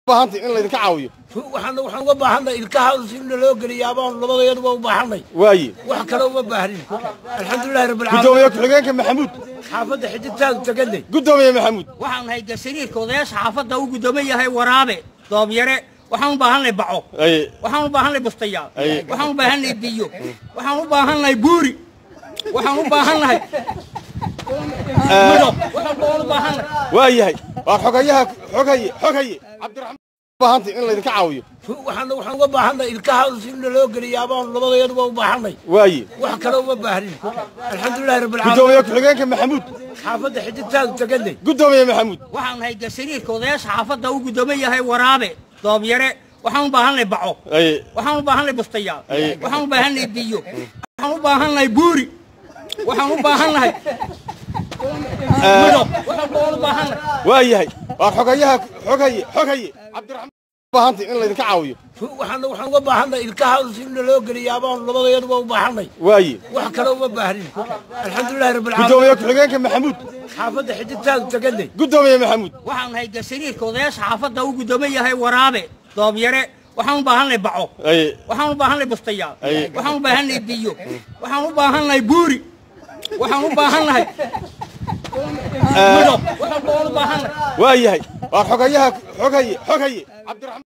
baahantay in laydinka caawiyo waxaan waxaan uga baahanay ilkaha in loo geliya abaan labadeeduba u baahanay waaye wax kale uma baahnin alxamdulilahi rabbil gudoomiye caalamiin ku-xigeenka maxamuud xaafadda xididtaadu teganay gudoomiye maxamuud waxaan nahay gasariirka odayaasha xaafadda u guddooman yahay waraabe doobyare waxaan u baahanay baco aye waxaan u baahanay bustayaal Aye. waxaan u baahanay biyo waxaan u baahanay buuri waxaan u baahannahay midho waxaan baan u baahanay waa yahay waa xogayaha xogaye xogaye cabdiraxmaan baahantay in laydinka caawiyo waxaan waxaan uga baahanay ilkaha in loo geliya abaan labadeeduba u baahanay waaye wax kale uma baahnin alxamdulilahi rabbil gudoomiye caalamiin ku-xigeenka maxamuud xaafadda xididtaadu teganay gudoomiye maxamuud waxaan nahay gasariirka odayaasha xaafadda u guddooman yahay waraabe doobyare waxaan u baahanay baco aye waxaan u baahanay bustayaal Aye. waxaan u baahanay biyo waxaan u baahanay buuri waxaan u baahannahay midho waxaan baan u baahanay waa yahay waa xogayaha xogaye xogaye cabdiraxmaan baahantay in laydinka caawiyo waxaan waxaan uga baahanay ilkaha in loo geliya abaan labadeeduba u baahanay waaye wax kale uma baahnin alxamdulilahi rabbil caalamiin gudoomiye ku-xigeenka maxamuud xaafadda xididtaadu teganay gudoomiye maxamuud waxaan nahay gasariirka odayaasha xaafadda u guddooman yahay waraabe doobyare waxaan u baahanay baco aye waxaan u baahanay bustayaal Aye. waxaan u baahanay biyo waxaan u baahanay buuri waxaan u baahannahay midho waxaan baan u baahanay waa yahay waa xogayaha xogaye xogaye cabdiraxmaan